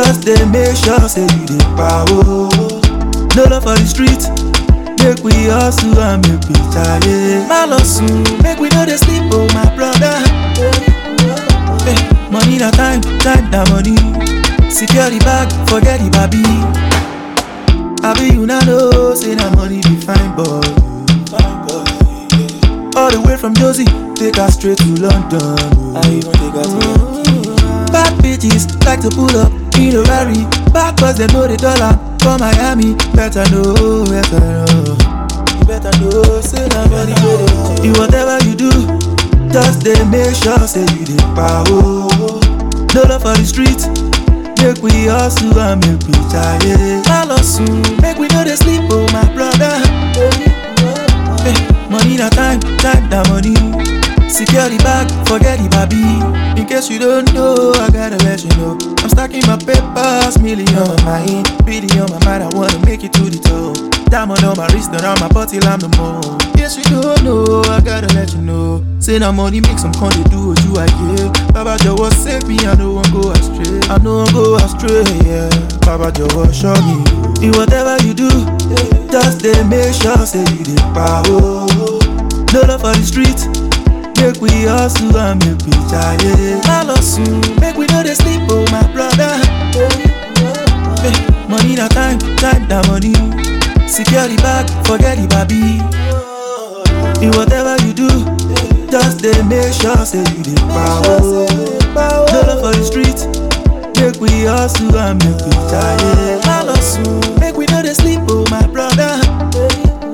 Just dey make sure say you dey power. No love for the street. Make we hustle and make we try. My love soon. Make we know dey sleep, oh my brother. Hey, money na time, time na money. Secure the bag, forget the baby. Abi you na know say na money be fine boy. Fine boy. yeah. All the way from Josie, take her straight to London. I even take her to Yankee. Bad bitches like to pull up in a Rari. Back cause they know the dollar for Miami. Better know, better know. You better know, say na money go dey. You whatever you do, just dey make sure say you dey power. No love for the street. Make we hustle and make we try. My love soon. Make we know dey sleep, oh my brother. Hey, money na time, time na money. Secure the bag, forget the baby. In case you don't know, I gotta let you know. I'm stacking my papers, million on my mind, really on my mind. I wanna make it to the top. Diamond on my wrist, around my body, I'm the more. Yes, you don't know, I gotta let you know. Say now money make some con they do what you I get. Baba just save me, I know I'm go astray. I know I'm go astray, yeah. Baba just show me. In whatever you do, just dey make sure say you dey power. No love for the street. Make we hustle and make we try. My love soon. Make we know dey sleep, oh my brother. Hey, money na time, time na money. Secure the bag, forget the baby. In whatever you do, just dey make sure say you dey power. No love for the street. Make we hustle and make we try. My love soon. Make we know dey sleep, oh my brother.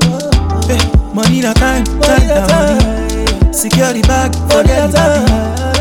Hey, money na time, time na money. Secure the bag, forget the baby.